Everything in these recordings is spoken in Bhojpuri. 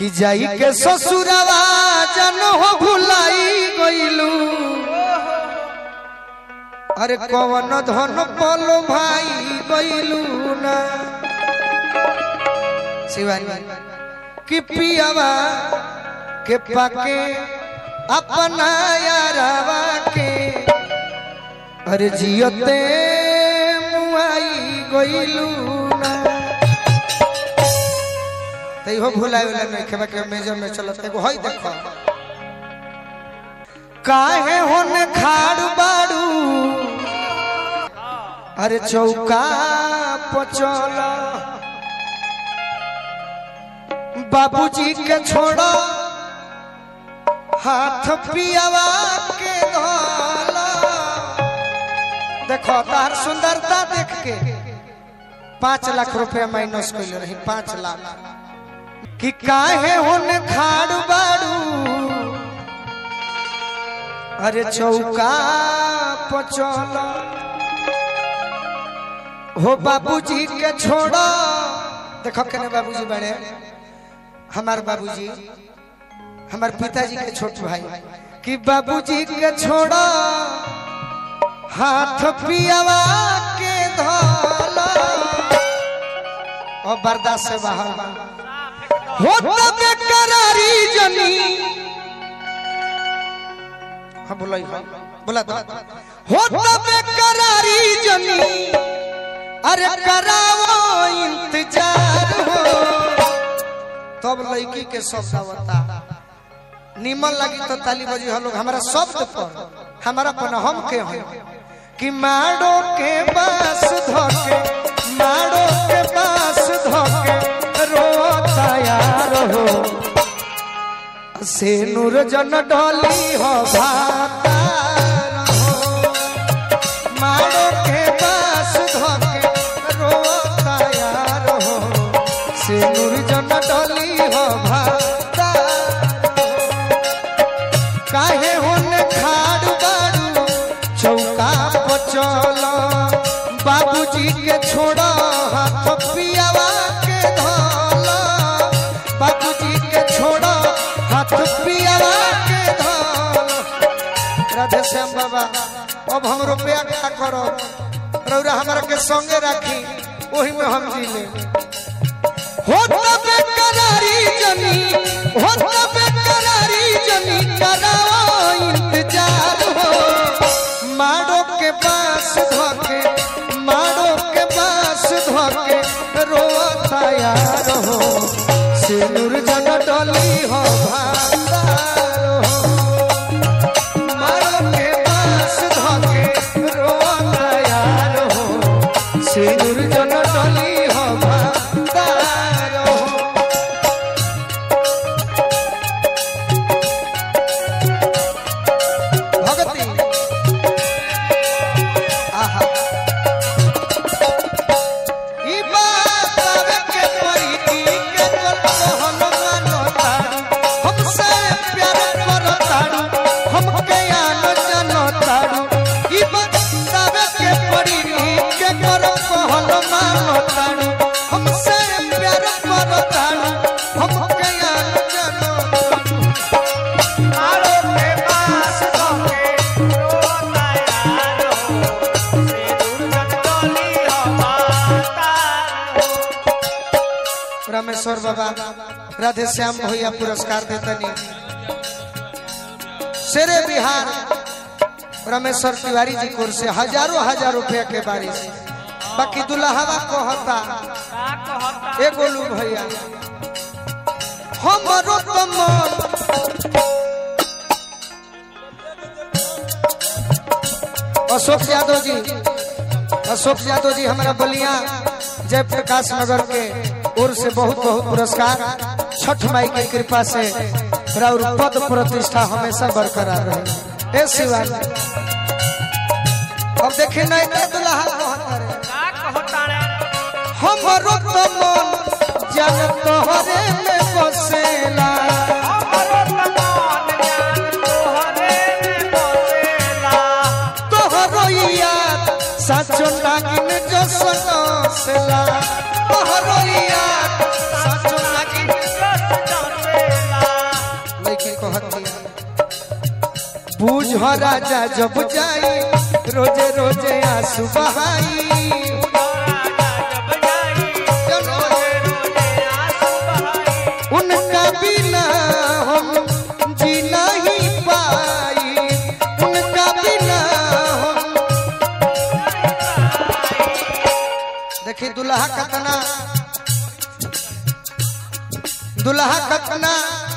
कि जाई के ससुरवा जन हो भुलाई गइलू अरे कवन धन पलो भाई गइलू ना शिवानी कि पियावा के पाके अपना यारावा के अरे जियते मुआई गइलू ना तै हो भुलाए वाला नहीं खेबा के मेजर में चलत एगो हई देखो काहे होने खाड़ बाड़ू अरे चौका पचल बाबूजी के छोड़ो हाथ पियावा के धोला देखो तार सुंदरता देख के पाँच लाख रुपया माइनस कैले रही पाँच लाख कि काहे होन खाड़ बाड़ू अरे चौका पचल हो बाबूजी के छोड़ो देखो केने बाबूजी बड़े हमार बाबूजी हमार पिताजी के छोट भाई कि बाबूजी के छोड़ो हाथ पियावा के धोला और बर्दाश्त से बाहर बा होता बेकरारी जनी हाँ बोला ही हाँ बोला तो होता बेकरारी जनी अरे करावो इंतजार हो तब लड़की के शब्द आवता निमन लगी तो ताली बजी हम लोग हमारा शब्द पर हमारा पन हम के हैं कि माड़ो के बास धोके माड़ो के बास धोके रोता यार हो से नूर जन डोली हो भातार हो माड़ो के बास धोके रोता यार हो से नूर जन डोली हो भातार हो काहे होने खाड़ बाड़ू चौका पचल बाबूजी के छोड़ो हाथ पियावा के धोल बाबूजी के छोड़ो हाथ पियावा के धोल राधे श्याम बाबा अब हम रुपया क्या करो रौरा हमारा के संगे राखी वही में हम जी ले होता बेकरारी जनी होता बेकरारी जनी कराओ इंतजार हो माड़ो के पास धोके माड़ो के पास धोके रोता यार हो सिंदूर जन डोली हो भांडार हो माड़ो के पास धोके रोता यार हो सिंदूर जन डोली हो भांडार हो भगती आहा ई बात आवे के परी की के कोल हनुमान तारू हमसे प्यार कर तारू हमके आन जन तारू ई बात आवे के परी की के कर हनुमान तारू हमसे प्यार कर तारू हमके आन जन तारू मारो के पास धोके रोता यार हो सिंदूर जटोली हो मातार हो रामेश्वर बाबा राधे श्याम भैया पुरस्कार देतनी शेरे बिहार रामेश्वर तिवारी जी कोर से हजारों हजार रुपया के बारिश बाकी दुल्हवा कहता का कहता ए गोलू भैया हमरो तो मन अशोक यादव जी अशोक यादव जी हमारा बलिया जयप्रकाश नगर के ओर से बहुत बहुत पुरस्कार छठ माई की कृपा से और पद प्रतिष्ठा हमेशा बरकरार रहे ए शिवाजी अब देखे नहीं तो दुल्हा कहता रे का कहता रे हमरो तो मन जन तोहरे में बसेला हमरो तमान जान तोहरे में बसेला तोहरो याद साचो नागिन जो सनसेला तोहरो याद साचो नागिन बुझ राजा जब जाई रोजे रोजे आंसू बहाई उनका बिना हम जी नहीं पाई उनका बिना हम देखी दुल्हा कतना दुल्हा कतना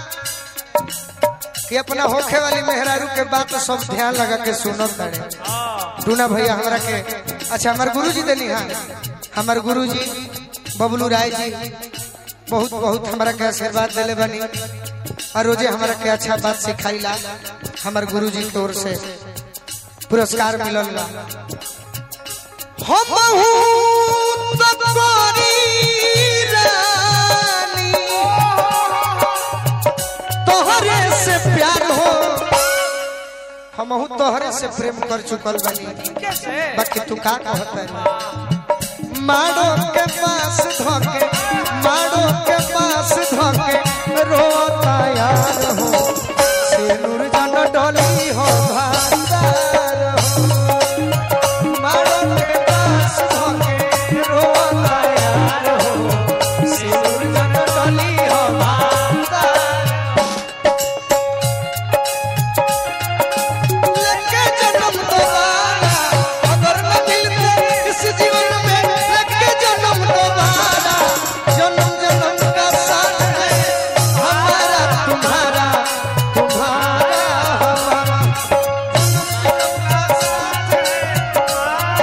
कि अपना होखे वाली मेहरारू के बात सब ध्यान लगा के सुनत तारे टूना भैया हमरा के अच्छा हमार गुरुजी देनी हाँ हमार गुरुजी बबलू राय जी बहुत बहुत हमरा के आशीर्वाद देले बनी और रोजे हमरा के अच्छा बात सिखाइला हमार गुरुजी की ओर से पुरस्कार मिलल बा हम तब रानी तोहरे से प्यार हो हम तोहरे से प्रेम कर चुकल बनी बाकी तू का कहता है माड़ो के पास धोके माड़ो के पास धोके रोता यार हो सिनुर जन डोली हो भांडार हो माड़ो के पास धोके रोता यार हो सिनुर जन डोली हो भांडार लेके जन्म दोबारा अगर न मिलते इस जीवन में लेके जन्म दोबारा जन्म जन्म का साथ है हमारा तुम्हारा तुम्हारा हमारा जन्म जन्म का साथ है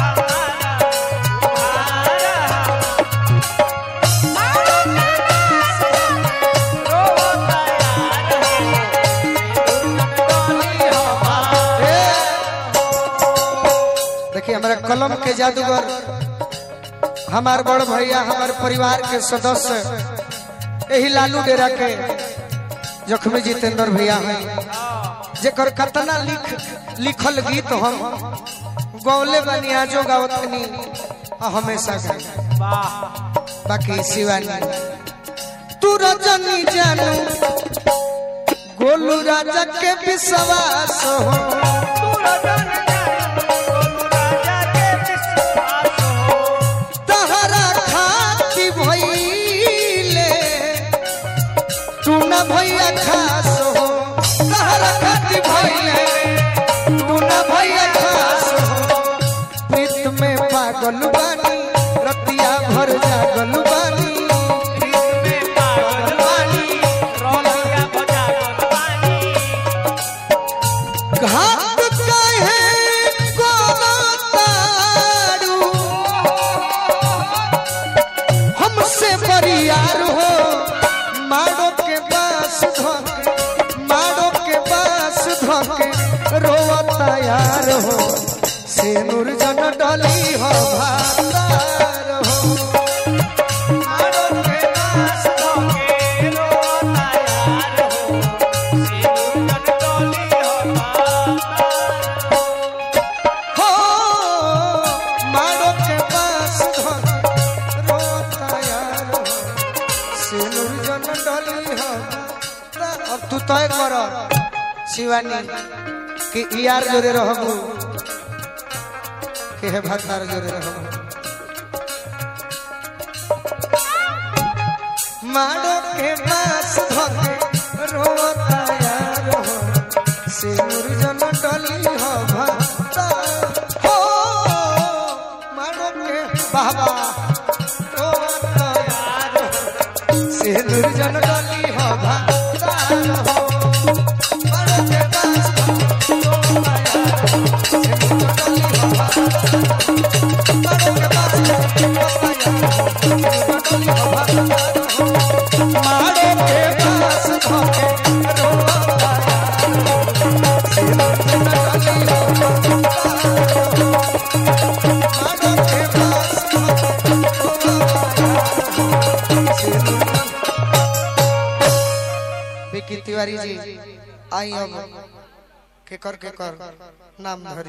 देखिए हमारे कलम के जादूगर हमार बड़ भैया हमारे परिवार के सदस्य यही लालू डेरा के जख्मी जितेंद्र भैया हैं जेकर कतना लिख लिखल गीत हम गौले बनी आजो गावतनी आ हमेशा गाई बाकी शिवानी तू रजनी जानू गोलू राजा के विश्वास हो तहरा खाती भइले तू न भैया खास हो तहरा खाती भइले तू न भैया खास हो प्रीत में पागल बानी रतिया भर जागल बानी घाट कहे कोनो तारू हमसे बरियार हो मारो के पास धोके मारो के पास धोके रोवता यार हो सेनुर जन डली हो भांडार हो मारो के पास धोके रोवता यार हो हो मारो के पास धोके रोवता यार हो सेनुर जन डली हो अब तू तय कर शिवानी कि यार जोरे रहबू के हे भतार जोरे रहबू मारो के पास धोके रोता यार हो सिंदूर जन डली हो भक्ता हो मारो के बाबा रोता यार हो सिंदूर जन डली हो भक्ता हो मारो के पास धोके रोता यार हो सिंदूर डली हो भक्ता मारो के पास धोके रोता यार हो सिंदूर डली हो भक्ता मारो के पास धोके रोता यार विकी तिवारी जी आई अब के कर के कर नाम धरी